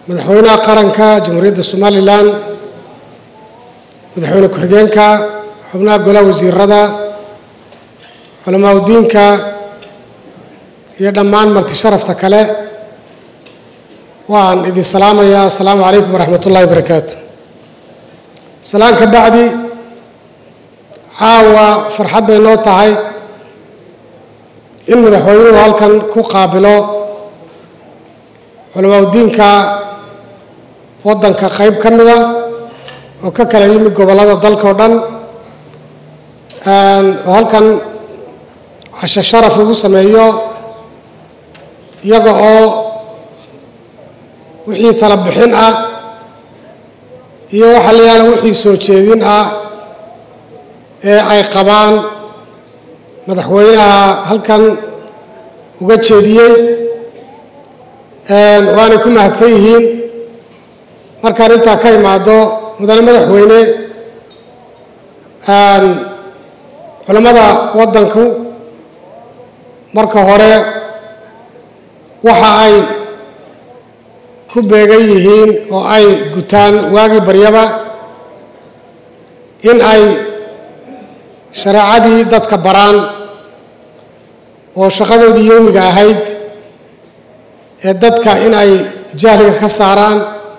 madaxweynaha qaranka jamhuuriyadda somalilan madaxweyne ku-xigeenka xubnaha golaha wasiirada culamaa udiinka iyo dhammaan marti sharafta kale waan idin salaamayaa assalaamu calaykum waraxmat ullahi barakaatu salaan ka bacdi caawa farxad bay noo tahay in madaxweynuhu halkan ku qaabilo culamaa udiinka waddanka qayb ka mida oo ka kala yimid gobollada dalka o dhan oo halkan casho sharaf lagu sameeyo iyaga oo wixii tala bixin ah iyo waxa la yaala wixii soo jeedin ah ee ay qabaan madaxweynaha halkan uga jeediyey waanay ku mahadsan yihiin markaan intaa ka imaado mudane madaxweyne culammada waddanku marka hore waxa ay ku beegan yihiin oo ay gutaan waagii baryaba in ay shareecadii dadka baraan oo shaqadoodii yowmiga ahayd ee dadka in ay jahliga ka saaraan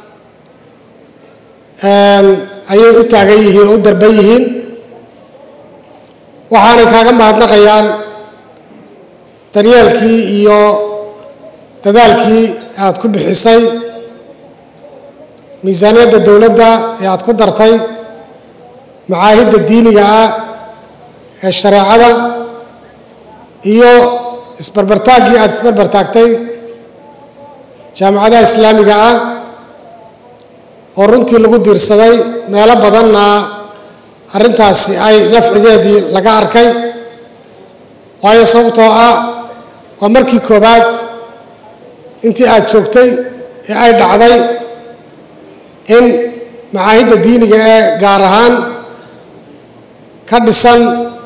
ayay u taagan yihiin oo u darban yihiin waxaanay kaaga mahadnaqayaan daryeelkii iyo dadaalkii aad ku bixisay miisaaniyadda dowladda ee aad ku dartay macaahidda diiniga ah ee shareecada iyo isbarbartaaggii aad isbarbartaagtay jaamacadaha islaamiga ah oo runtii lagu diirsaday meelo badanna arrintaasi ay nafcigeedii laga arkay waayo sababtoo ah waa markii koowaad intii aad joogtay ee ay dhacday in macaahidda diiniga ee gaar ahaan ka dhisan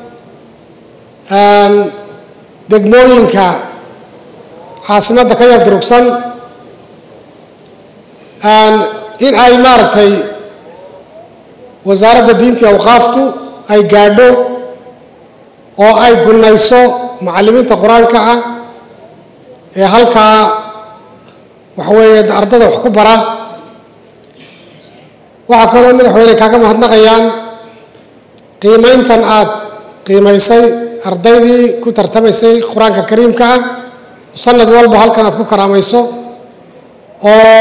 degmooyinka caasimadda ka yar durugsan in ay maaragtay wasaaradda diinta awqaaftu ay gaadho oo ay gunnayso macallimiinta qur-aanka ah ee halkaa waxa weeye ardada wax ku bara waxaa kaloo madaxweyne kaaga mahadnaqayaan qiimayntan aad qiimaysay ardaydii ku tartamaysay qur-aanka kariimka ah sanad walba halkan aad ku karaamayso oo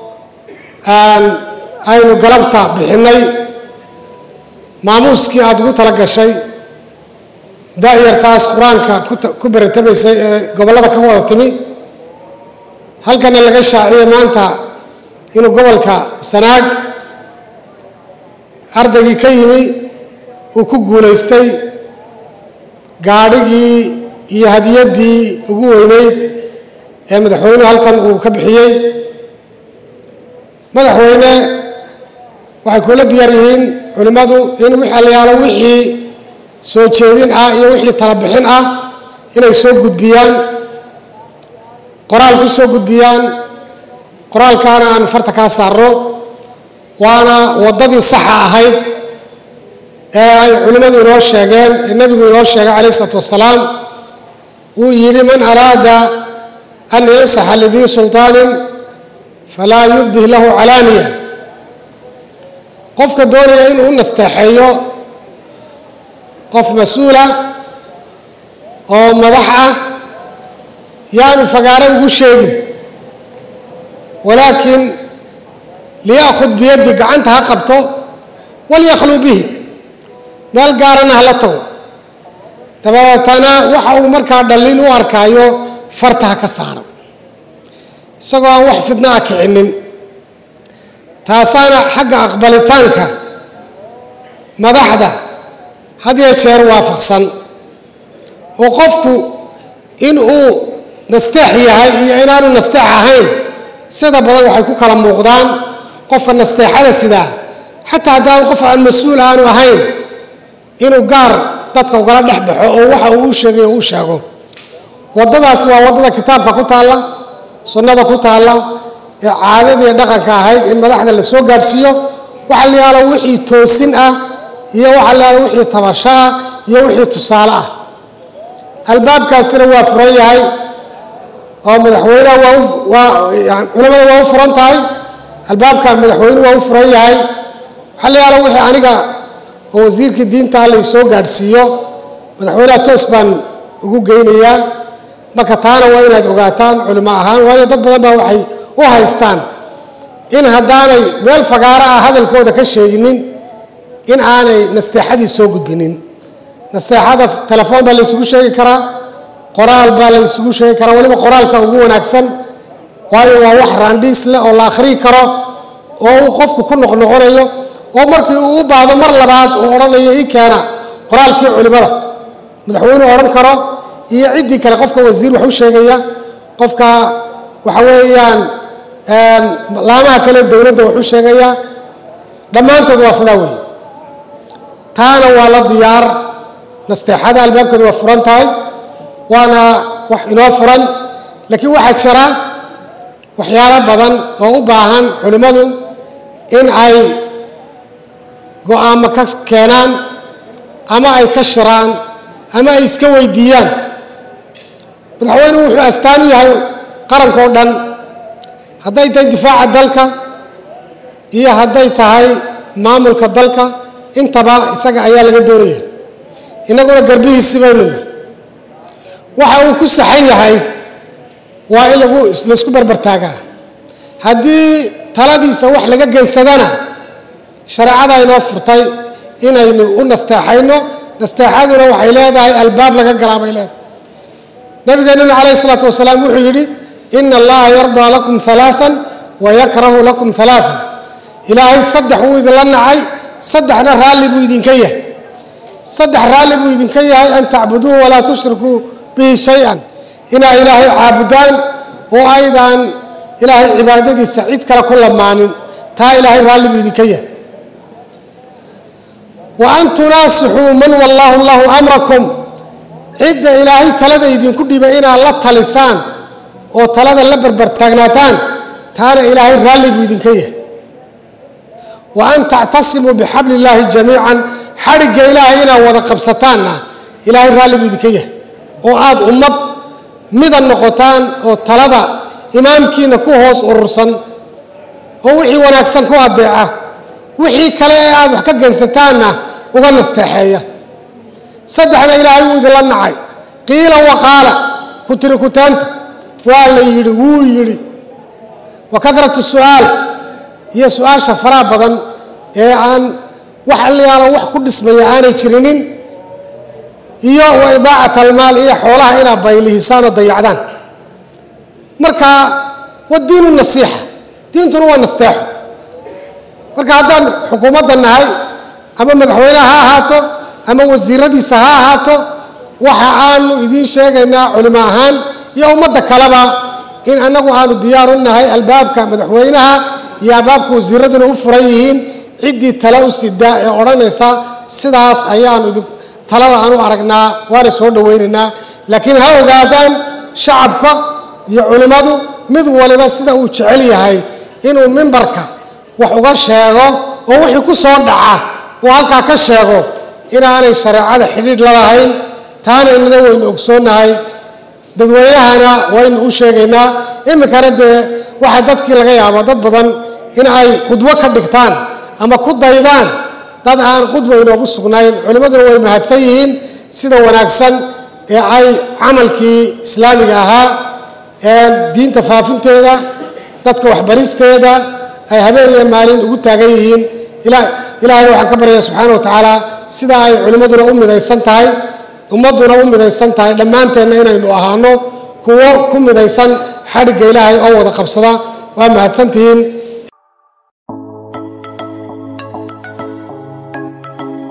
aynu galabta bixinnay maamuuskii aad ugu tala gashay da-yartaas qur-aanka ku baratamaysay ee gobollada ka wada timi halkana laga shaaciyey maanta inuu gobolka sanaag ardaygii ka yimi uu ku guulaystay gaadhigii iyo hadiyaddii ugu weyneyd ee madaxweynuhu halkan uu ka bixiyey madaxweyne waxay kula diyaar yihiin culimmadu in wixalayaalo wixii soo jeedin ah iyo wixii talabixin ah inay soo gudbiyaan qoraal ku soo gudbiyaan qoraalkaana aan farta kaa saarno waana waddadii saxa ahayd ee ay culimmadu inoo sheegeen ee nebigu inoo sheegay calayh isalaatu wassalaam uu yidhi man araada an yansaxa lidii sulطaanin falaa yubdih lahu calaaniya qofka doonaya inuu u nasteexeeyo qof mas-uula oo madax ah yaanu fagaaro ugu sheegin walaakin liyaakhud biyaddi gacanta ha qabto walyakhluu bihi meel gaarana hala tago dabeetana waxa uu markaa dhallin u arkaayo farta ha ka saaro isagoo aan wax fidno ah kicinin taasaana xagga aqbalitaanka madaxda had yee jeer waafaqsan oo qofku in uu nasteex yahay iyo inaanu nasteex ahayn sida badan waxay ku kala muuqdaan qofka nasteexada sidaa xataa haddaan qof aan mas-uul aanu ahayn inuu gaar dadka ugala dhex baxo oo waxa uu u sheegay oo u sheego waddadaas waa waddada kitaabka ku taalla sunnada ku taalla ee caadadii dhaqanka ahayd in madaxda la soo gaadhsiiyo waxa la yaalo wixii toosin ah iyo waxa la yaalo wixii tabasho ah iyo wixii tusaale ah albaabkaasina waa furan yahay oo madaxweyneha waa waa culamada waa u furan tahay albaabka madaxweyne waa u furan yahay waxaa la yaalo wixii aniga oo wasiirkii diinta la soo gaadhsiiyo madaxweynaha toos baan ugu geynayaa marka taana waa inaad ogaataan culimo ahaan waayo dad badan baa waxay u haystaan in haddaanay meel fagaaro ah hadalkooda ka sheeginin in aanay nasteexadii soo gudbinin nasteexada telefoon baa la isugu sheegi karaa qoraal baa la isugu sheegi karaa weliba qoraalka ugu wanaagsan waayo waa wax raandhiis leh oo la akhriyi karo oo uu qofku ku noqnoqonayo oo markii uu u baahdo mar labaad uu odhanayo ii keena qoraalkii culimada madaxweynuu odhan karo iyo ciddii kale qofka wasiir wax u sheegaya qofka waxa weeyaan laamaha kale dowladda wax u sheegaya dhammaantood waa sidaa weeye taana waa la diyaar nasteexada albaabkeedu waa furan tahay waana wax inoo furan laakiin waxaa jira waxyaalo badan oo u baahan culimmadu in ay go-aamo ka keenaan ama ay ka shiraan ama ay iska weydiiyaan madaxweynuhu wuxuu astaan u yahay qaranka oo dhan hadday tahay difaaca dalka iyo hadday tahay maamulka dalka intaba isaga ayaa laga doonaya innaguna garbihiisi baynu nahay waxa uu ku saxan yahay waa in lagu laysku barbartaagaa haddii taladiisa wax laga geysadana shareecada inoo furtay inaynu u nasteexayno nasteexaduna waxay leedahay albaab laga galaa bay leedahay nabigeenuna calayh isalaatu wasalaam wuxuu yidhi ina allaha yardaa lakum alaaan wa yakrahu lakum alaaan ilaahay saddex wuu idinla nacay saddexna raalli buu idinka yahay saddex raalli buu idinka yahay an tacbuduuhu walaa tushrikuu bihi shay-an inaa ilaahay caabudaan oo aydaan ilaahay cibaadadiisa cid kale ku lamaanin taa ilaahay raalli buu idinka yahay wa an tunaasixuu man wallaahu llahu amrakum cidda ilaahay talada idinku dhibay inaad la talisaan oo talada la barbartaagnaataan taana ilaahay raalli buu idinka yahay wa an tactasimuu bixabli illaahi jamiican xadhigga ilaahay inaad wada qabsataanna ilaahay raalli buu idinka yahay oo aada ummad mida noqotaan oo talada imaamkiina ku hoos urursan oo wixii wanaagsan ku adeeca wixii kale ee aada wax ka geysataanna uga nasteexeeya saddexna ilaahay wuu idinla nacay qiila waqaala ku tiri kutaanta waa la yidhi wuu yidhi wa kadratu su'aal iyo su-aasha faraha badan ee aan wax alliyaalo wax ku dhismaya aanay jirinin iyo wa idaacat almaal iyo xoolaha inaad baylihisaan oo dayacdaan marka wa diinu nasiixa diintuna waa nasteexo marka haddaan xukuumadda nahay ama madaxweyneha ha ahaato ama wasiiradiisa ha ahaato waxa aanu idiin sheegaynaa culimo ahaan iyo ummadda kaleba in annagu aanu diyaar u nahay albaabka madaxweynaha iyo albaabka wasiiraduna u furan yihiin ciddii tale u sidaa ee odhanaysa sidaas ayaanu talada aan u aragnaa waana soo dhowaynaynaa laakiin ha ogaadaan shacabka iyo culimmadu mid waliba sida uu jecel yahay inuu mimbarka wax uga sheego oo wixii ku soo dhaca uu halkaa ka sheego inaanay shareecada xidhiidh la lahayn taana inana waynu ogsoonnahay dadweynahana waynu u sheegaynaa iminkana dee waxaa dadkii laga yaaba dad badan in ay qudwo ka dhigtaan ama ku daydaan dad aan qudwa inoogu sugnayn culimmaduna way mahadsan yihiin sida wanaagsan ee ay camalkii islaamiga ahaa ee diinta faafinteeda dadka waxbaristeeda ay habeen iyo maalin ugu taagan yihiin ilaahayna waxaan ka baryaya subxaana wa tacaala sida ay culimmaduna u midaysan tahay ummadduna u midaysan tahay dhammaanteenna inaynu ahaano kuwo ku midaysan xadhigga ilaahay oo wada qabsada waa mahadsantihiin